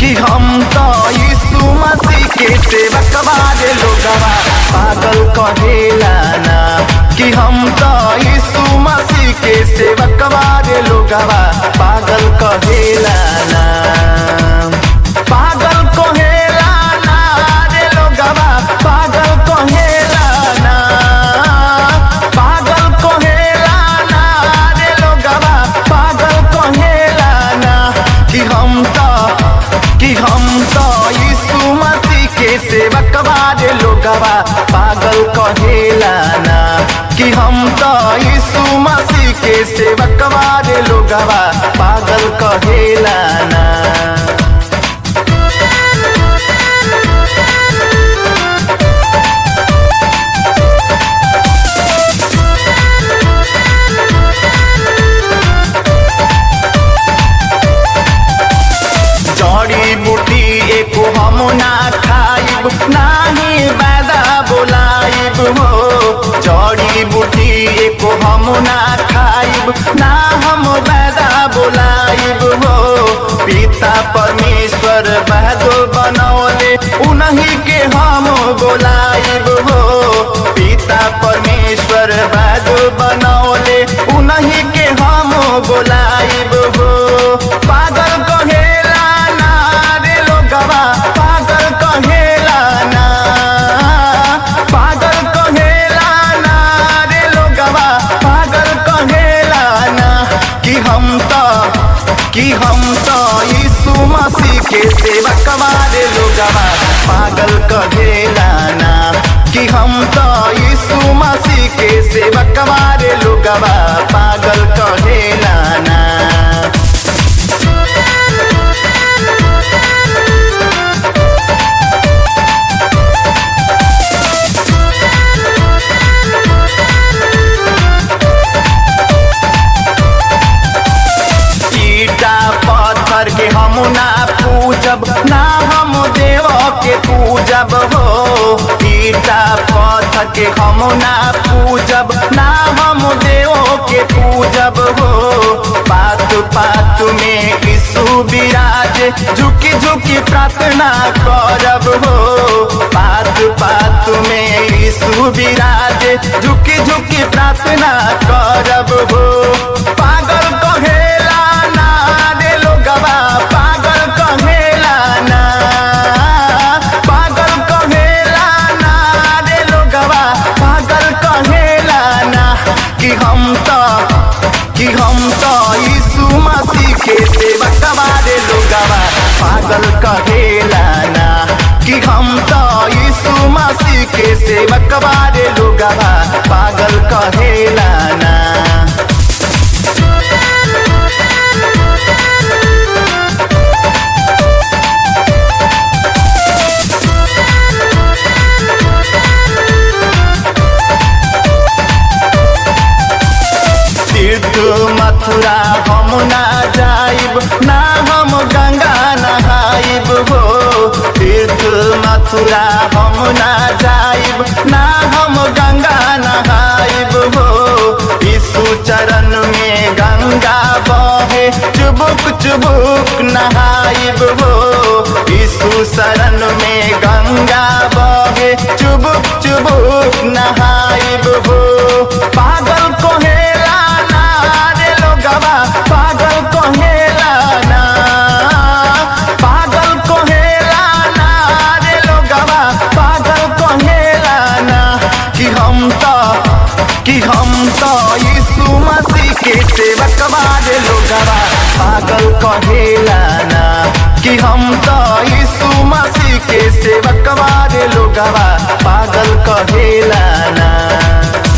कि हम तो यीशु मसीह के सेवक बारे लोगवा पागल कहेला ना कि हम तो यीशु मसीह के सेवक बारे लोगवा पागल कहेला ना पागल कहेला ना रे लोगवा पागल कहेला ना पागल कहेला ना रे लोगवा पागल कहेला ना कि हम तो कि हम तो यीशु मसीह के सेवक बारे लोगवा पागल कहेला ना कि हम तो यीशु मसीह के सेवक बारे लोगवा पागल कहेला ना जड़ी बूटी एको हम ना खाइब नाही बैदा बोलाइब हो जड़ी बूटी एको हम ना खाइब ना हम बैदा बोलाइब हो पिता परमेश्वर बहदो बनौले उन्हीं के हम बोलाइब हो पिता परमेश्वर बहदो बनौले उन्हीं के हम बोलाइब हो पागल कहेला ना रे लोगवा पागल कहेला ना पागल कहेला ना रे लोगवा पागल कहेला ना कि हम तो कि हम तो यीशु मसीह के सेवक वाले लोगवा पागल कहेला ना कि हम तो यीशु मसीह के सेवक वाले लोगवा पागल कहेला ना ईटा पत्थर के हम ना पूजब ना हम देव के पूजब हो ईटा पत्थर के हम ना पूजब ना हम देव के पूजब हो पात पात में यीशु विराज झुकी झुकी प्रार्थना करब हो पात पात में यीशु विराज झुकी झुकी प्रार्थना करब हो पागल कहेला ना रे लोगवा पागल कहेला ना पागल कहेला ना रे लोगवा पागल कहेला ना कि हम तो कि हम तो यीशु मसीह के सेवक वाले लोगवा पागल कहेला ना कि हम तो यीशु मसीह के सेवक वाले लोगवा पागल कहेला ना तीर्थ मथुरा हम ना जाइब ना हम गंगा नहाइब हो तीर्थ मथुरा हम ना जाइब ना हम गंगा नहाइब हो यीशु चरण में गंगा बहे चुबुक चुबुक नहाइब हो यीशु शरण में गंगा बहे चुबुक चुबुक नहाइब हो पागल कहेला ना रे लोगवा पागल कहेला ना पागल कहेला ना रे लोगवा पागल कहेला ना कि हम तो कि हम तो यीशु मसीह के सेवक वाले लोगवा पागल कहेला ना कि हम तो यीशु मसीह के सेवक वाले लोगवा पागल कहेला ना